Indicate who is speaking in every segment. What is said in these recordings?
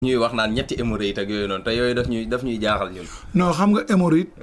Speaker 1: ñuy wax naan ñetti hémorroïde ak yooyu noonu te yooyu daf ñuy daf ñuy jaaxal ñun.
Speaker 2: non xam nga hémorroïde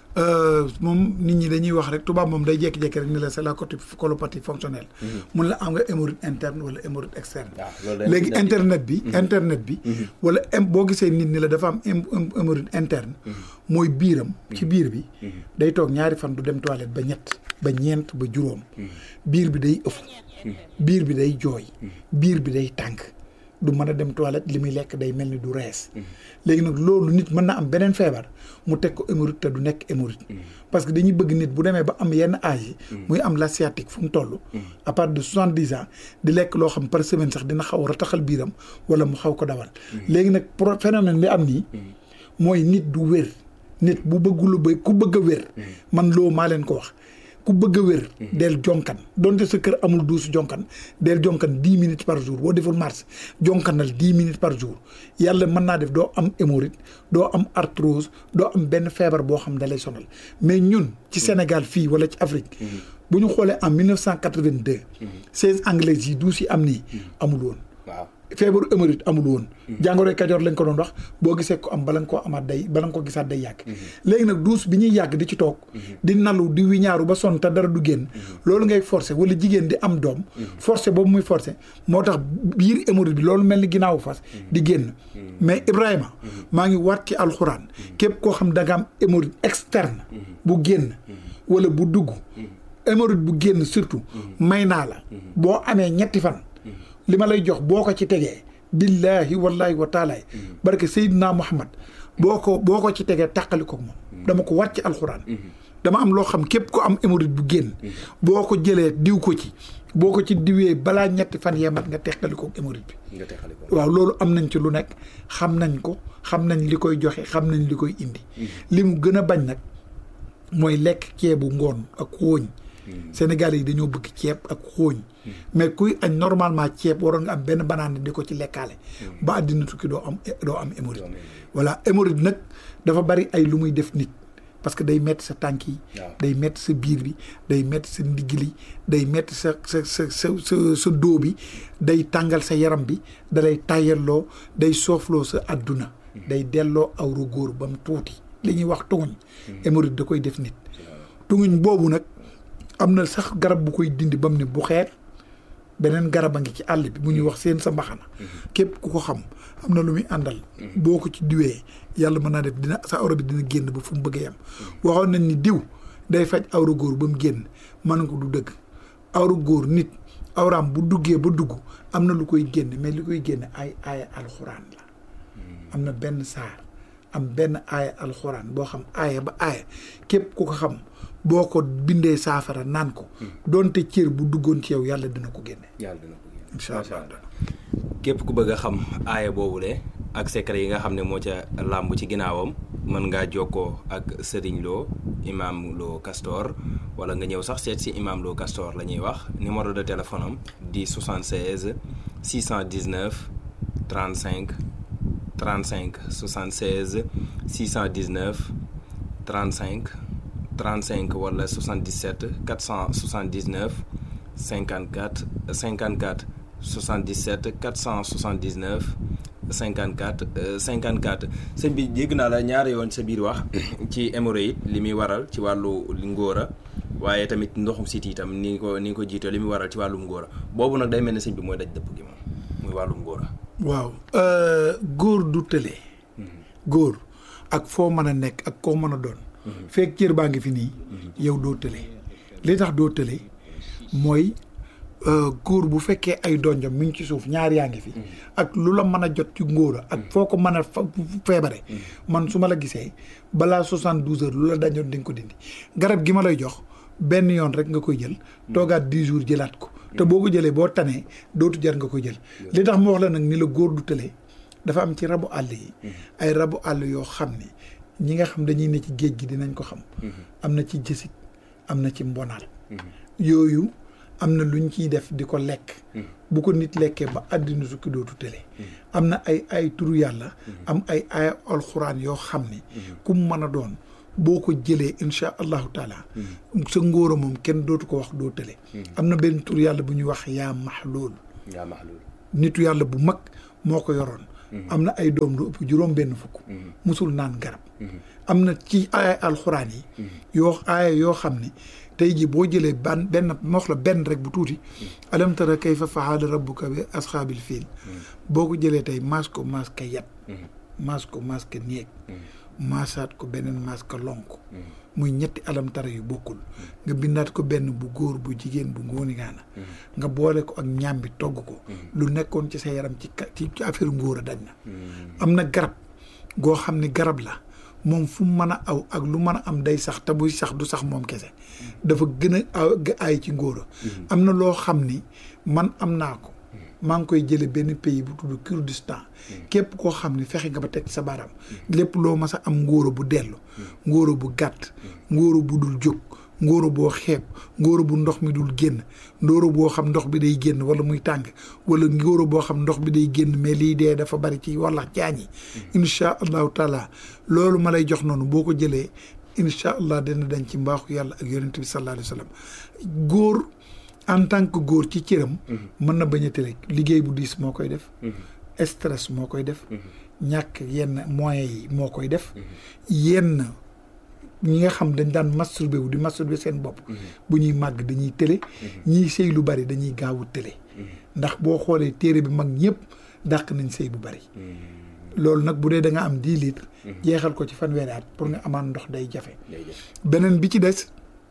Speaker 2: moom nit ñi dañuy wax rek tubaab moom day jékki-jékki rek ni la c'est la colopathie fonctionnelle. mun la am nga hémorroïde interne wala hémorroïde externe. léegi internet bi. internet bi. wala boo gisee nit ni la dafa am hémorroïde interne. mooy biiram. ci biir bi. day toog ñaari fan du dem toilette ba ñett ba ñeent ba juróom. biir bi day ëff. biir bi day jooy. biir bi day tànk. du mën a dem toilette li muy lekk day mel ni du rees léegi nag loolu nit mën na am beneen feebar mu teg ko hémorroïde te du nekk hémorroïde parce que dañuy bëgg nit bu demee ba am yenn âge yi muy am la sciatique fu mu toll à partir de soixante dix ans di lekk loo xam par semaine sax dina xaw a rataxal biiram wala mu xaw ko dawal léegi nag pro phénomène bi am nii mooy nit du wér nit bu bëggulu ba ku bëgg a wér man loo maa leen ko wax ku bëgg a wér del jonkan donte sa kër amul duusu jonkan del jonkan dix minutes par jour boo deful marche jonkanal dix minutes par jour yàlla mën naa def doo am hémorroïde doo am arthrose doo am benn feebar boo xam da lay sonal mais ñun ci Sénégal fii wala ci Afrique bu ñu xoolee en mille neuf cent quatre-vingt-deux seize anglais yi duus yi am nii amul woon
Speaker 1: waaw
Speaker 2: feebaru hémorroïde amul woon jàngoroy kajoor lañ ko doon wax boo gisee ko am bala nga koo amaat day bala nga ko gisaat day yàgg léegi nag duus bi ñuy yàgg di ci toog di nalu di wiñaaru ba sonn te dara du génn loolu ngay forcé wala jigéen di am doom forcé boobu muy forcé moo tax biir hémorroïde bi loolu mel ni ginnaawu fas di génn mais Ibrahima maa ngi waat ci alxuraan képp koo xam da nga am hémorroïde externe bu génn wala bu dugg hémorroïde bu génn surtout may naa la boo amee ñetti fan li ma lay jox boo ko ci tegee billahi wallahi wa taalaay barke Seydina Muhammad boo ko boo ko ci tegee tàqali ko moom dama ko war ci alxuraan dama am loo xam képp ko am hémorroïde bu génn boo ko jëlee diw ko ci boo ko ci diwee balaa ñetti fan yemat nga teqali ko hémorroïde bi waaw loolu am nañ ci lu nekk xam nañ ko xam nañ li koy joxe xam nañ li koy indi li mu gën a bañ nag mooy lekk ceebu ngoon ak xooñ Sénégal yi dañoo bëgg ceeb ak xooñ mais kuy añ normalement ceeb waroon nga am benn banaan di ko ci lekkaale ba àddina tukki doo am doo am hémorroïde voilà hémorroïde nag dafa bari ay lu muy def nit parce que day metti sa tànk yi day metti sa biir bi day metti sa ndigg li day metti sa sa sa sa sa sa dóo bi day tàngal sa yaram bi dalay tàyyalloo day soofloo sa àdduna day delloo awra góor ba mu tuuti li ñuy wax tunguñ hémorroïde da koy def nit tunguñ boobu nag am na sax garab bu koy dindi ba mu ne bu xeet beneen garab a ngi ci àll bi bu ñuy wax seen sa mbaxana képp ku ko xam am na lu muy àndal boo ko ci diwee yàlla mën naa def dina sa awra bi dina génn ba fu mu bëggee yam waxoon nañ ni diw day faj awra góor ba mu génn mën ko du dëgg awra góor nit awraam bu duggee ba dugg am na lu koy génn mais li koy génn ay aaya alxuraan la am na benn saar am benn aaya alxuraan boo xam aaya ba aaya képp ku ko xam boo ko bindee saafara naan ko doonte cër bu duggoon ci yow yàlla dina ko génne
Speaker 1: yàlla dina ko génne
Speaker 2: incha allah
Speaker 1: képp ku bëgg a xam aaya boobule ak secret yi nga xam ne moo ca làmb ci ginnaawam mën ngaa jokkoo ak Serigne Lo imam Lo Castor wala nga ñëw sax seet si imam Lo Castor la ñuy wax numéro de téléphone am di 76 619 35 35 76 619 35 35 wala 77 479 54 54 77 479 54 54 sëñ bi dégg naa la ñaari yoon sa biir wax ci hémorroïde li muy waral ci wàllu ngóora waaye tamit ndoxum siti itam ni nga ko ni nga ko jiitoo li muy waral ci wàllum ngóora boobu nag day mel ne sëñ bi mooy daj dëpp gi moom muy wàllum ngóora
Speaker 2: waaw góor du tële góor ak foo mën a nekk ak koo mën a doon fekk cër baa ngi fi nii yow doo tële li tax doo tële mooy góor bu fekkee ay donjam mi ngi ci suuf ñaar yaa ngi fi ak lu la mën a jot ci ngóora ak foo ko mën a feebare man su ma la gisee balaa soixante douze heures lu la dañoon di nga ko dindi garab gi ma lay jox benn yoon rek nga koy jël toogaat dix jours jëlaat ko te boo ko jëlee boo tanee dootu jar nga koy jël li tax ma wax la nag ni la góor du tële dafa am ci rabu àll yi ay rabu àll yoo xam ne ñi nga xam dañuy ne ci géej gi dinañ ko xam am na ci jësig am na ci mbonaal yooyu am na luñ ciy def di ko lekk bu ko nit lekkee ba àddina sukki dootu tële am na ay ay turu yàlla am ay ay alxuraan yoo xam ne ku mu mën a doon boo ko jëlee incha allahu taala sa ngóora moom kenn dootu ko wax doo tële am na benn tur yàlla bu ñuy wax yaa maxlool
Speaker 1: yaa maxluul
Speaker 2: nitu yàlla bu mag moo ko yoroon am na ay doom lu ëpp juróom benn fukk musul naan garab am na ci aaya alxuraan yi yoo aaya yoo xam ne tey jii boo jëlee ban benn moox la benn rek bu tuuti alam tara kayfa fa'ala rabbuka bi asxaabil fiil boo ko jëlee tey maas ko maas ka yat maas ko maas ka néeg maasaat ko beneen maas ka lonk muy ñetti alam tara yu bokkul nga bindaat ko benn bu góor bu jigéen bu ngóoni gaana nga boole ko ak ñaam bi togg ko lu nekkoon ci sa yaram ci ci affaire ngóor a dañ na am na garab goo xam ne garab la moom fu mu mën a aw ak lu mën a am day sax te buy sax du sax moom kese dafa gën a aay ci ngóora am na loo xam ni man am naa ko maa ngi koy jële benn pays bu tudd Kurdistan képp koo xam ne fexe nga ba teg sa baram lépp loo mas a am ngóora bu dellu ngóora bu gàtt ngóora bu dul jóg ngóora boo xeeb ngóora bu ndox mi dul génn ngóora boo xam ndox bi day génn wala muy tàng wala ngóora boo xam ndox bi day génn mais lii dee dafa bari ci wala jaañ yi incha allahu taala loolu ma lay jox noonu boo ko jëlee incha allah dina dañ ci mbaaxu yàlla ak yonent bi sallallahu alayhi wa sallam góor en tant que góor ci cëram mën na bañ a tële liggéey bu diis moo koy def stress moo koy def ñàkk yenn moyens yi moo koy def yenn ñi nga xam dañ daan masturbé wu di masturbé seen bopp bu ñuy màgg dañuy tële ñiy sëy lu bari dañuy gaawu tële ndax boo xoolee téere bi mag ñëpp dàq nañ sëy bu bari loolu nag bu dee da nga am dix litres jeexal ko ci fanweeri at pour nga amaan ndox day jafe beneen bi ci des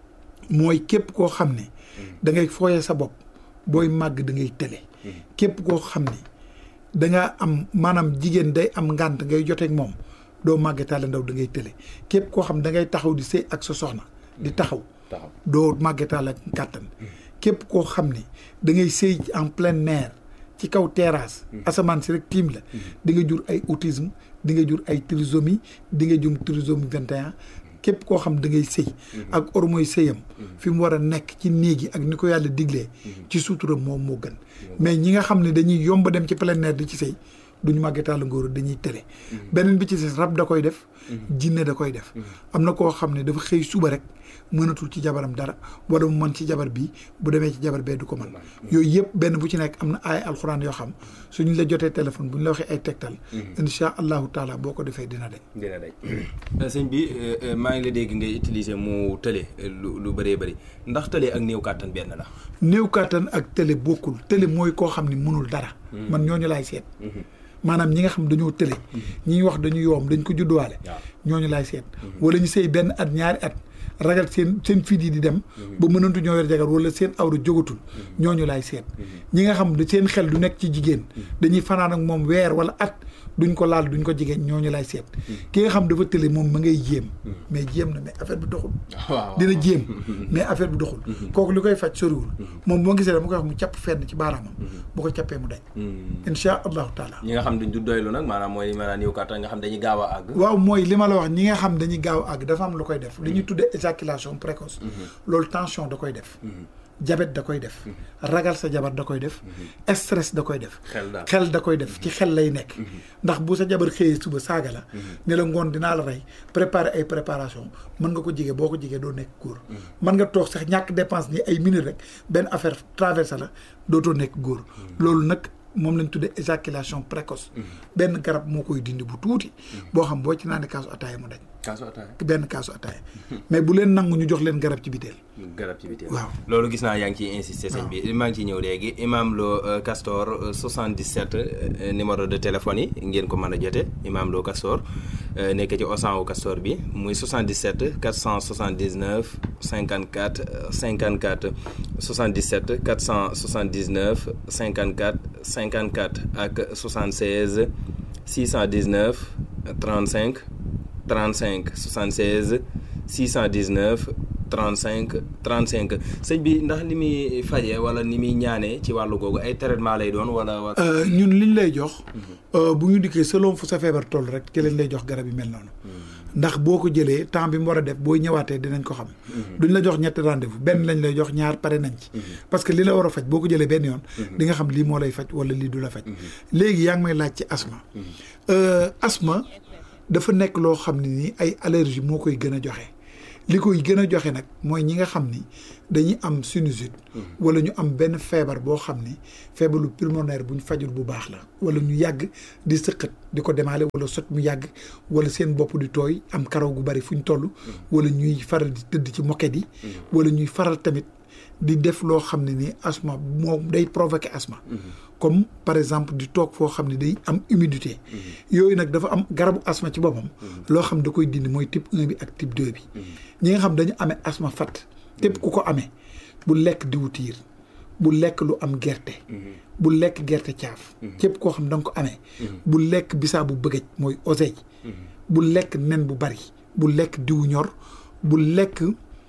Speaker 2: mooy képp koo xam ne da ngay fooye sa bopp booy màgg da ngay tële képp koo xam ne danga am maanaam jigéen day am ngànt ngay joteeg moom doo màggetaale ndaw da ngay tële képp koo xam da ngay taxaw di sëy ak sa soxna di taxaw doo màggetaale kàttan képp koo xam ne da ngay sëy en plein air ci kaw terrasse asamaan si rek tiim la di nga jur ay autisme di nga jur ay trisomie di nga jur trisomie 21 képp koo xam da ngay sëy ak ormoy sëyam fi mu war a nekk ci néeg yi ak ni ko yàlla diglee ci sutura moom moo gën mais ñi nga xam ne dañuy yomb dem ci plein air di ci sëy duñu màggetaal ngóor dañuy tële beneen bi ci des rab da koy def jinne da koy def am na koo xam ne dafa xëy suba rek mënatul ci jabaram dara wala mu mën ci jabar bi bu demee ci jabar bee du ko mën yooyu yëpp benn bu ci nekk am na ay alxuraan yoo xam suñu la jotee téléphone bu ñu la waxee ay tegtal insha allahu taala boo ko defee dina dañ
Speaker 1: dina dañ sëñ bi maa ngi la dégg ngay utiliser mu tële lu lu bëree bëri ndax tële ak néew kàttan benn la
Speaker 2: néew kàttan ak tële bokkul tële mooy koo xam ne mënul dara man ñooñu laay seet maanaam ñi nga xam dañoo tële ñi wax dañu yoom dañ ko judduwaale ñooñu laay seet wala ñu sëy benn at ñaari at ragal seen seen fiit yi di dem ba mënantu ñoo yor jagar wala seen awra jógatul ñooñu laay seet ñi nga xam ne seen xel du nekk ci jigéen dañuy fanaan ak moom weer wala at duñ ko laal duñ ko jigéen ñooñu laay seet ki nga xam dafa tële moom ma ngay jéem mais jéem na mais affaire bi doxul dina jéem mais affaire bi doxul kooku li koy faj soriwul moom bu ma gisee dama koy wax mu capp fenn ci baaraamam bu ko cappee mu dañ insha allahu taala
Speaker 1: ñi nga xam duñ du doylu nag maanaam mooy maanaam néew kàttan nga xam dañuy gaaw a àgg
Speaker 2: waaw mooy li ma la wax ñi nga xam dañuy gaaw a àgg dafa am lu koy def li ñuy tuddee éjaculation précoce loolu tension da koy def jabet da koy def ragal sa jabar da koy def stress da koy def xel da koy def ci xel lay nekk ndax bu sa jabar xëyee suba saaga la ne la ngoon dinaa la rey préparer ay préparation mën nga ko jige boo ko jigee doo nekk góor mën nga toog sax ñàkk dépense ni ay minutes rek benn affaire traversé la dootoo nekk góor loolu nag moom lañ tuddee éjaculation précoce benn garab moo koy dindi bu tuuti boo xam boo ci naan kaasu ataaya mu dañ
Speaker 1: kaasu ataaya
Speaker 2: benn kaasu ataaya mais bu leen nangu ñu jox leen garab ci biteel
Speaker 1: garab ci biteel
Speaker 2: waaw
Speaker 1: loolu gis naa yaa ngi ciy insister sëñ bi maa ngi ciy ñëw léegi Imam Lo Castor 77 numéro de téléphone yi ngeen ko mën a jote Imam Lo Castor nekk ci Osan wu Castor bi muy 77 479 54 54 77 479 54 54 ak 76 619 35 35 76 619 35 35 sëñ bi ndax li muy fajee wala ni muy ñaanee ci wàllu googu ay traitement lay doon wala.
Speaker 2: ñun liñ lay jox. bu ñu dikkee selon fu sa feebar toll rek ci lañ lay jox garab yi mel noonu. ndax boo ko jëlee temps bi mu war a def booy ñëwaatee dinañ ko xam. duñ la jox ñetti rendez-vous benn lañ lay jox ñaar pare nañ ci. parce que li la war a faj boo ko jëlee benn yoon. di nga xam lii moo lay faj wala lii du la faj. léegi yaa ngi may laaj ci asma. asma dafa nekk loo xam ne nii ay allergie moo koy gën a joxe. li koy gën a joxe nag mooy ñi nga xam ni dañuy am sinusite wala ñu am benn feebar boo xam ni feebaru pulmonaire bu ñu fajul bu baax la wala ñu yàgg di sëqat di ko demaale wala sot mu yàgg wala seen bopp di tooy am karaw gu bari fu ñu toll wala ñuy faral di tëdd ci moquette yi wala ñuy faral tamit di def loo xam ne ni asthme moom day provoquer asthme comme par exemple di toog foo xam ne day am humidité yooyu nag dafa am garabu asthme ci boppam loo xam da koy dindi mooy type 1 bi ak type 2 bi ñi nga xam dañu amee asthme fat képp ku ko amee bu lekk diwtiir bu lekk lu am gerte bu lekk gerte caaf képp koo xam da nga ko amee bu lekk bisaa bu bëggëj mooy oseille bu lekk nen bu bari bu lekk diwu ñor bu lekk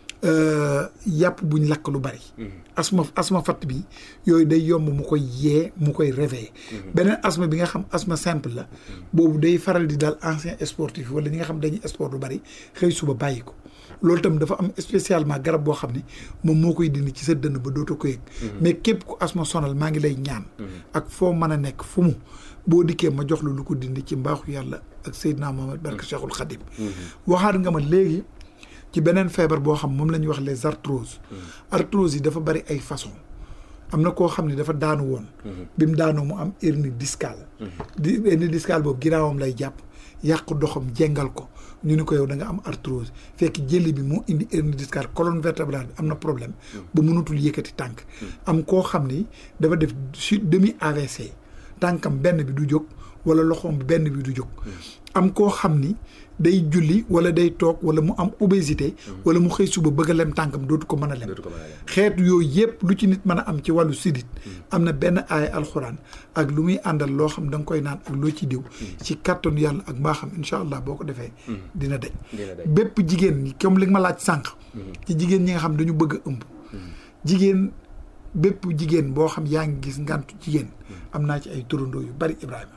Speaker 2: yàpp buñ lakk lu bari asma asma fatt bi yooyu day yomb mu koy yee mu koy réveiller beneen asma bi nga xam asma simple la boobu day faral di daal ancien sportif wala ñi nga xam dañuy sport lu bari xëy suba bàyyi ko loolu tam dafa am spécialement garab boo xam ne moom moo koy dindi ci sa dënn ba dootoo ko yëg mais képp ku asma sonal maa ngi lay ñaan ak foo mën a nekk fu mu boo dikkee ma jox lu lu ko dindi ci mbaaxu yàlla ak Seydina Mohamed barke Cheikhul Khadim waxaat nga ma léegi ci beneen feebar boo xam moom la ñuy wax les arthroses arthrose yi dafa bari ay façon am na koo xam ne dafa daanu woon bi mu daanoo mu am hernie discale di hernie discale boobu ginnaawam lay jàpp yàq doxam jengal ko ñu ni ko yow da nga am arthrose fekk jëli bi moo indi hernie discale colonne vertébrale bi am na problème ba mënatul yëkkati tànk am koo xam ni dafa def chute demi AVC tànkam benn bi du jóg wala loxoom benn bi du jóg am koo xam ni day julli wala day toog wala mu am obésité wala mu xëy suba bëgg a lem tànkam dootu ko mën a lem xeetu yooyu yëpp lu ci nit mën a am ci wàllu sidit am na benn aaya alxuraan ak lu muy àndal loo xam da nga koy naan ak loo ci diw ci kàttanu yàlla ak mbaaxam incha allah boo ko defee dina daj bépp jigéen ñi comme li nga ma laaj sànq ci jigéen ñi nga xam dañu bëgg a ëmb jigéen bépp jigéen boo xam yaa ngi gis ngantu jigéen am naa ci ay turandoo yu bari Ibrahima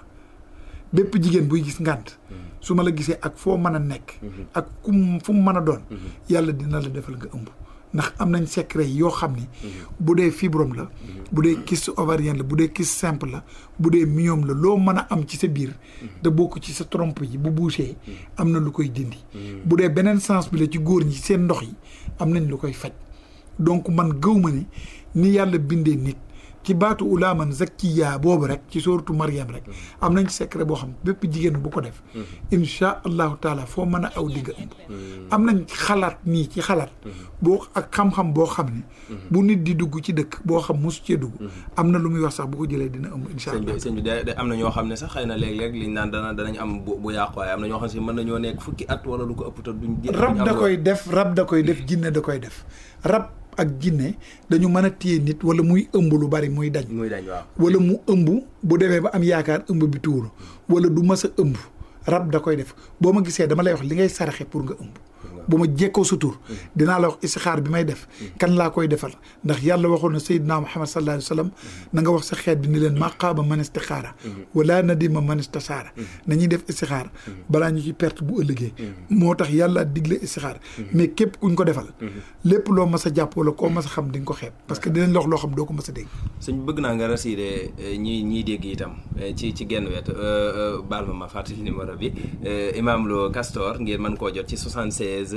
Speaker 2: bépp jigéen buy gis ngànt su ma la gisee ak foo mën a nekk ak ku fu mu mën a doon yàlla dina la defal nga ëmb ndax am nañ secret yoo xam ni bu dee fibrome la bu dee kyste ovarienne la bu dee kyste simple la bu dee myome la loo mën a am ci sa biir te bokk ci sa trompe yi bu bouché am na lu koy dindi bu dee beneen sens bi la ci góor ñi seen ndox yi am nañ lu koy faj donc man gëw ma ni ni yàlla bindee nit ci baatu ulaaman zakkiya boobu rek ci sóoratu Mariam rek am nañ secret boo xam bépp jigéen bu ko def insha allahu taala foo mën a aw digga ëmb am nañ xalaat nii ci xalaat boo ak xam-xam boo xam ne bu nit di dugg ci dëkk boo xam mosu cee dugg am na lu muy wax sax bu ko jëlee dina ëmb insha allah
Speaker 1: sëñ bi de am na ñoo xam ne sax xëy na léeg-léeg liñ naan dana danañ am bu yàqu waaye am na ñoo xam si mën nañoo nekk fukki at wala lu ko ëpp te duñ
Speaker 2: rab da koy def rab da koy def jinne da koy def rab ak jinne dañu mën a téye nit wala muy ëmb lu bari muy dañ
Speaker 1: muy dañ waaw
Speaker 2: wala mu ëmb bu demee ba am yaakaar ëmb bi tuuru wala du mës a ëmb rab da koy def boo ma gisee dama lay wax li ngay saraxe pour nga ëmb bu ma jekkoo sa tur dinaa la wax istixaar bi may def kan laa koy defal ndax yàlla waxoon na sayyidina muhammad sallallahu alayhi wa sallam na nga wax sa xeet bi ni leen maqaaba man istixaara wala nadima man istasaara nañuy def istixaar balaa ñu ci perte bu ëllëgee moo tax yàlla digle istixaar mais képp kuñ ko defal lépp loo mas a jàpp wala koo mas a xam di nga ko xeeb parce que dinañ la wax loo xam doo ko mas a dégg
Speaker 1: suñ bëgg naa nga rassuré ñi ñiy dégg itam ci ci genn wet baal ma ma fàttali numéro bi Imam Lo Castor ngeen mën koo jot ci 76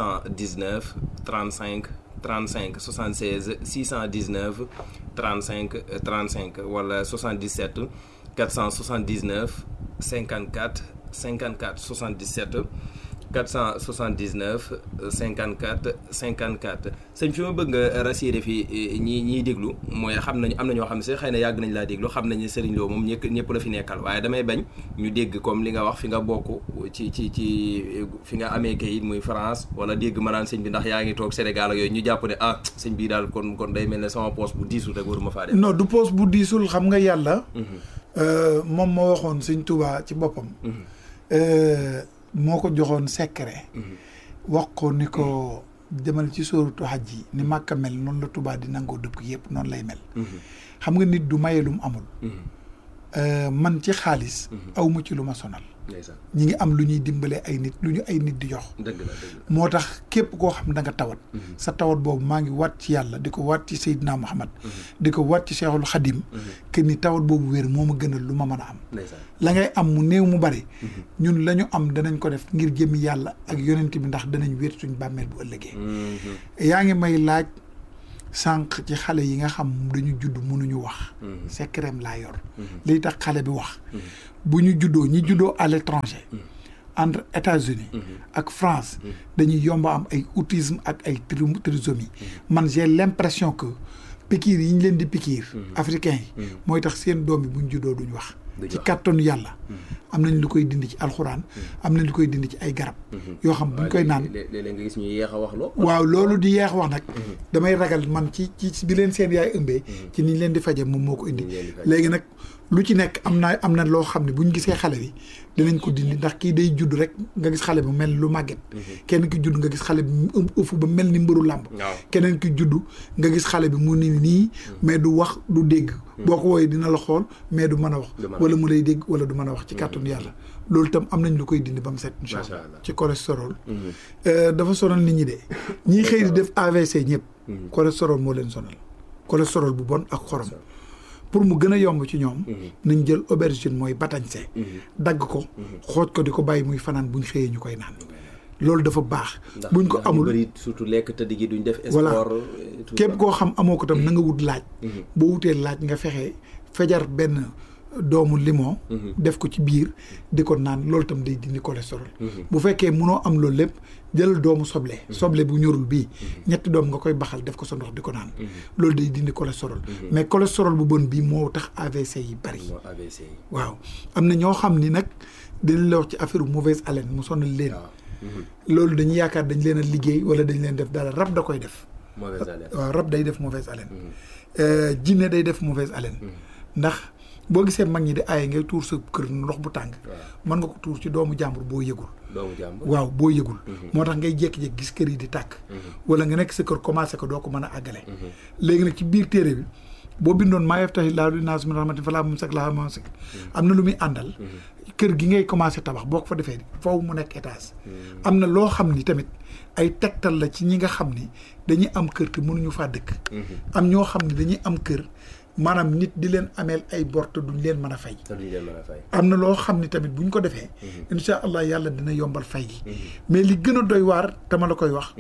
Speaker 1: 619 35 35 76 619 35 35 wala 77 479 54 54 77 479 54 54 sëñ fi ma bëgg nga rassuré fi ñi ñiy déglu mooy xam nañu am na ñoo xam ne si xëy na yàgg nañ laa déglu xam nañu Serigne Lo moom ñëpp ñëpp la fi nekkal waaye damay bañ ñu dégg comme li nga wax fi nga bokk ci ci ci fi nga amee kayit muy France wala dégg ma naan sëñ bi ndax yaa ngi toog Sénégal ak yooyu ñu jàpp ne ah sëñ bii daal kon kon day mel ne sama poste bu diisul rek waruma faa def.
Speaker 2: non du poste bu diisul xam nga yàlla. moom moo waxoon sëñ Touba ci boppam. moo ko joxoon secret wax ko ni ko demal ci sóoratu xaj yi ni màkka mel noonu la Tuubaa di nangoo dëkk yëpp noonu lay mel xam nga nit du maye lu mu amul man ci xaalis awma ci lu ma sonal ñi ngi am lu ñuy dimbalee ay nit lu ñu ay nit di jox moo tax képp koo xam da nga tawat sa tawat boobu maa ngi waat ci yàlla di ko waat ci Seydina Muhammad di ko waat ci Cheikhul Khadim que ni tawat boobu wér moo ma gënal lu ma mën a am la ngay am mu néew mu bari ñun la ñu am danañ ko def ngir jëmi yàlla ak yonent bi ndax danañ wér suñ bàmmeel bu ëllëgee yaa ngi may laaj sànq ci xale yi nga xam dañu judd mënuñu wax secret laa yor liy tax xale bi wax bu ñu juddoo ñi juddoo à l'étranger entre États-Unis ak France dañuy yomba am ay autisme ak ay trisomie man j'ai l'impression que pikiir yi ñu leen di pikiir africain yi mooy tax seen doom yi bu ñu juddoo duñ wax ci kàttanu yàlla am nañ lu koy dindi ci alxuraan am nañ lu koy dindi ci ay garab yoo xam buñ koy naan
Speaker 1: léeg-léeg nga gis ñu yeex a wax loo
Speaker 2: waaw loolu di yeex wax nag damay ragal man ci ci bi leen seen yaay ëmbee ci niñ leen di faje moom moo ko indi léegi nag lu ci nekk am na am na loo xam ne buñ gisee xale bi dinañ ko dindi ndax kii day judd rek nga gis xale bi mel lu màgget kenn ki judd nga gis xale bi mu ëfu ba mel ni mbëru làmb keneen ki judd nga gis xale bi mu ni nii mais du wax du dégg boo ko wooyee dina la xool mais du mën a wax wala mu lay dégg wala du mën a wax ci kàttanu yàlla loolu itam am nañ lu koy dindi ba mu set incha allah ci cholestérol dafa sonal nit ñi de ñii xëy di def AVC ñëpp cholestérol moo leen sonal cholestérol bu bon ak xorom pour mu gën a yomb ci ñoom nañ jël aubergine mooy batañse dagg ko xooj ko di ko bàyyi muy fanaan buñ xëyee ñu koy naan loolu dafa baax buñ ko amul
Speaker 1: surtout lekk tëdd gi duñ def
Speaker 2: voilà
Speaker 1: sport
Speaker 2: képp koo xam amoo ko tam na nga wut laaj boo wutee laaj nga fexe fejar benn doomu limon def ko ci biir di ko naan loolu tam day dindi cholestérol bu fekkee munoo am loolu lépp jëlal doomu soble soble bu ñorul bii ñetti doom nga koy baxal def ko sa ndox di ko naan loolu day dindi cholestérol mais cholestérol bu bon bii moo tax AVC yi bari waaw am na ñoo xam ni nag dinañ la wax ci affaire mauvaise haleine mu sonal leen loolu dañuy yaakaar dañ leen a liggéey wala dañ leen def dara rab da koy def waaw rab day def mauvaise haleine jinne day def mauvaise haleine ndax boo gisee mag ñi di aaye ngay tuur sa kër ndox bu tàng mën nga ko tuur ci doomu jàmbur boo yëgul
Speaker 1: doomu jàmbur
Speaker 2: waaw boo yëgul moo tax ngay jékki-jékki gis kër yi di tàkk wala nga nekk sa kër commencé ko doo ko mën a àggale léegi nag ci biir téere bi boo bindoon maa yaftahi llaahu linnaasi min rahmatin falaa mumsika lahaa wa maa am na lu muy àndal kër gi ngay commencé tabax boo ko fa defee foofu mu nekk étage am na loo xam ni tamit ay tegtal la ci ñi nga xam ni dañuy am kër te mënuñu faa dëkk am ñoo xam ne dañuy am kër maanaam nit di leen ameel ay bor te duñ leen mën a fay am na loo xam ni tamit buñ ko defee insha allah yàlla dina yombal fay gi mais li gën a doy waar dama la koy wax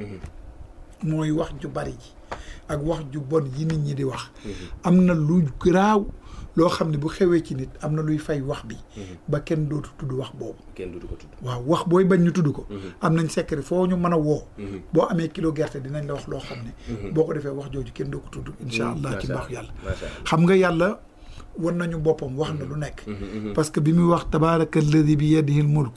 Speaker 2: mooy wax ju bari ji ak wax ju bon yi nit ñi di wax am na lu garaaw loo xam ne bu xewee ci nit am na luy fay wax bi ba kenn dootu tudd wax boobu
Speaker 1: kenn dootu ko tudd
Speaker 2: waaw wax booy bañ ñu tudd ko am nañ secret foo ñu mën a woo boo amee kilo gerte dinañ la wax loo xam ne boo ko defee wax jooju kenn doo ko tudd insha allah ci mbaax yàlla xam nga yàlla wan nañu boppam wax na lu nekk parce que bi muy wax tabaraka alladi bi yadihi l mulk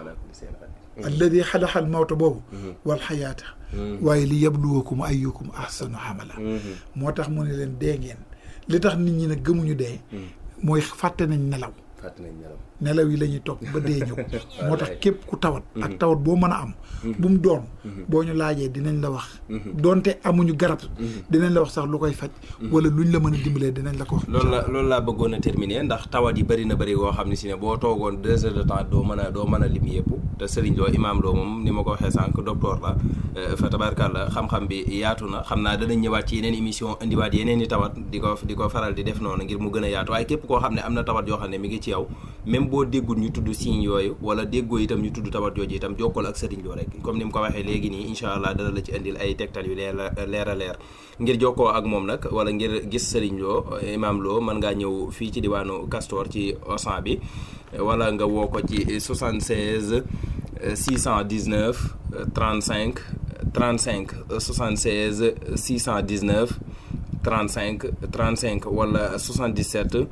Speaker 2: alladi xalaqa al mawta boobu wal xayaata waaye li yabluwakum ayyukum ahsanu amala moo tax mu ne leen dee ngeen li tax nit ñi nag gëmuñu dee mooy fàtte nañ nelaw
Speaker 1: fàtte nañ nelaw
Speaker 2: nelaw yi la ñuy topp ba dee ñëw moo tax képp ku tawat ak tawat boo mën a am bu mu doon boo ñu laajee dinañ la wax doonte amuñu garab dinañ la wax sax lu koy faj wala luñ la mën a dimbalee dinañ la ko wax
Speaker 1: loolu la loolu laa bëggoon a terminer ndax tawat yi bëri na bëri goo xam ne si ne boo toogoon deux heures de temps doo mën a doo mën a lim yëpp te Serigne Lo Imam Lo moom ni ma ko waxee sànq docteur la fa tabarkàlla xam-xam bi yaatu na xam naa danañ ñëwaat ci yeneen émission indiwaat yeneen i tawat di ko di ko faral di def noonu ngir mu gën a yaatu waaye képp koo xam ne am na tawat yoo xam ne mi ngi ci yow même boo déggul ñu tudd signe yooyu wala déggoo itam ñu tudd tawat jooju itam jokkool ak Serigne Lo rek comme ni mu ko waxee léegi nii incha allah dana la ci indil ay tegtal yu leer leer a leer ngir jokkoo ak moom nag wala ngir gis Serigne Lo Imam Lo mën ngaa ñëw fii ci diwaanu Castor ci Osan bi wala nga woo ko ci 76 619 35 35 76 619 35 35 wala 77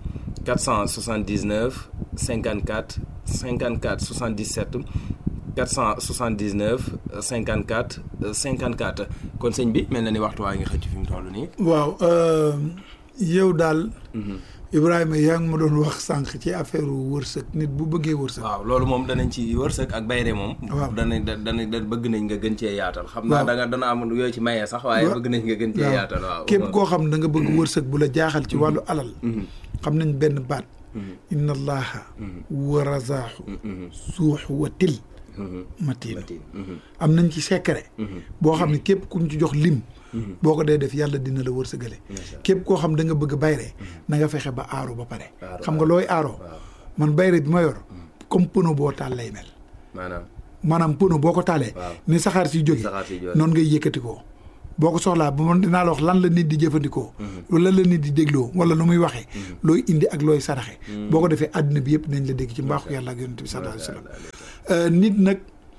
Speaker 1: 479 54 54 77 479 54 54 kon sëñ bi mel na ni waxtu waa ngi xëcc fi mu toll nii.
Speaker 2: waaw yow daal. Ibrahima yaa ngi ma doon wax sànq ci affaire wërsëg nit bu bëggee wërsëg.
Speaker 1: waaw loolu moom danañ ci wërsëg ak bayre moom.
Speaker 2: waaw
Speaker 1: danañ danañ da bëgg nañ nga gën cee yaatal. xam naa da nga dana am yooyu ci maye sax waaye bëgg nañ nga gën cee yaatal waaw.
Speaker 2: képp koo xam da nga bëgg wërsëg bu la jaaxal ci wàllu alal. xam nañ benn baat inna allaha wa razaaxu suux wa til matiin am nañ ci secret boo xam ne képp kuñ ci jox lim boo ko dee def yàlla dina la wërsëgale képp koo xam da nga bëgg bayre na nga fexe ba aaro ba pare xam nga looy aaroo man bayre bi ma yor comme pono boo taal lay mel
Speaker 1: maanaam
Speaker 2: maanaam pono boo ko taalee ni saxaar si jóge noonu ngay yëkkati ko boo ko soxlaa ba man dinaa la wax lan la nit di jëfandikoo wala lan la nit di dégloo wala nu muy waxee looy indi ak looy saraxe boo ko defee àddina bi yëpp nañ la dégg ci mbaaxu yàlla ak yonent bi sallallahu alayhi wa sallam nit nag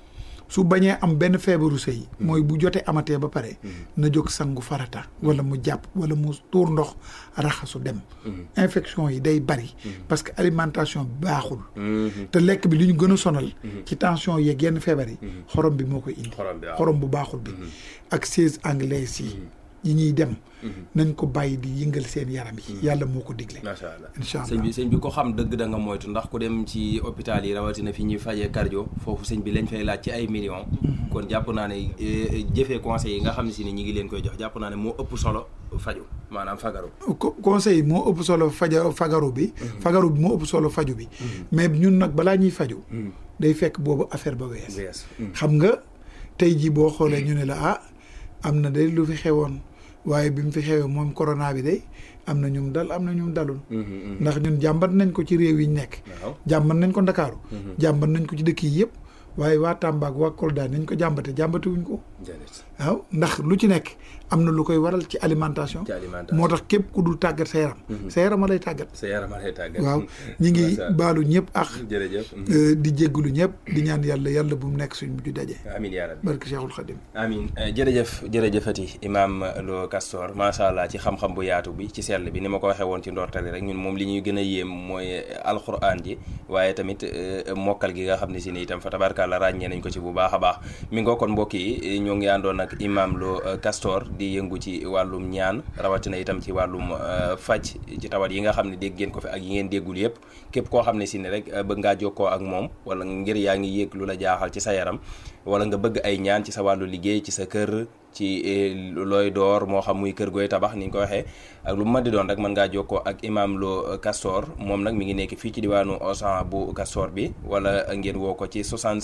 Speaker 2: su bañee am benn feebaru sëy mooy bu jotee amatee ba pare na jóg sangu farata wala mu jàpp wala mu tuur ndox raxasu dem infection yi day bari parce que alimentation baaxul te lekk bi li ñu gën a sonal ci tension yeeg yenn feebar yi xorom bi moo koy indi xorom bu baaxul bi ak siège anglais yi yi ñuy dem nañ ko bàyyi di yëngal seen yaram yi yàlla moo ko digle
Speaker 1: macha allah
Speaker 2: incha allah
Speaker 1: sëñ bi sëñ bi ko xam dëgg da nga moytu ndax ku dem ci hôpital yi rawatina fi ñuy fajee cardio foofu sëñ bi lañ fay laaj ci ay millions kon jàpp naa ne jëfee conseils yi nga xam ne si ni ñi ngi leen koy jox jàpp naa ne moo ëpp solo faju maanaam fagaru
Speaker 2: conseil moo ëpp solo faja fagaru bi fagaru bi moo ëpp solo faju bi mais ñun nag balaa ñuy faju day fekk boobu affaire ba wees xam nga tey jii boo xoolee ñu ne la ah am na day lu fi xewoon waaye bi mu fi xewee moom corona bi day am na ñum dal am na ñum dalul ndax ñun jàmbat nañ ko ci réew yi ñu nekk jàmbat nañ ko ndakaaru jàmbat nañ ko ci dëkk yi yëpp waaye waa Tamba ak waa Kolda nañ ko jàmbate jàmbate wuñ ko waaw ndax lu ci nekk am na lu koy waral ci alimentation moo tax képp ku dul tàggat sa yaram sa yaram a lay tàggat
Speaker 1: sa yaram a lay tàggat
Speaker 2: waaw ñi ngi baalu ñëpp ak
Speaker 1: jërëjëf
Speaker 2: di jéggulu ñëpp di ñaan yàlla yàlla bu mu nekk suñ mujj daje
Speaker 1: amiin yaa rabbi
Speaker 2: barke Cheikhul Khadim
Speaker 1: amiin jërëjëf jërëjëfati imam Lo Castor macha allah ci xam-xam bu yaatu bi ci sell bi ni ma ko waxee woon ci ndortali rek ñun moom li ñuy gën a yéem mooy alquran ji waaye tamit mokkal gi nga xam ne si ni itam fa tabarkàlla ràññee nañ ko ci bu baax a baax mi ngoo kon mbokk yi ñoo ngi àndoon ak imam Lo Castor di yëngu ci wàllum ñaan rawatina itam ci wàllum faj ci tawat yi nga xam ne dégg ngeen ko fi ak yi ngeen déggul yëpp képp koo xam ne si ne rek bëgg ngaa jokkoo ak moom wala ngir yaa ngi yéeg lu la jaaxal ci sa yaram wala nga bëgg ay ñaan ci sa wàllu liggéey ci sa kër ci looy door moo xam muy kër gooy tabax ni ñu ko waxee ak lu mu mën di doon rek mën ngaa jokkoo ak imam Lo Castor moom nag mi ngi nekk fii ci diwaanu Osan bu Castor bi wala ngeen woo ko ci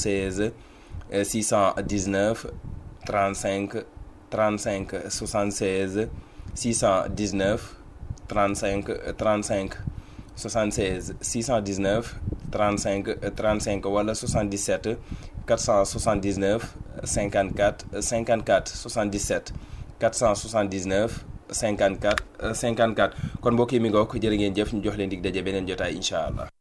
Speaker 1: 76 619 35 35 76 619 35 35 76 619 35 35 wala 77 479 54 54 77 479 54 54 kon mbokk yi mi ngook jërë ngeen jëf ñu jox leen dig daje beneen jotaay incha allah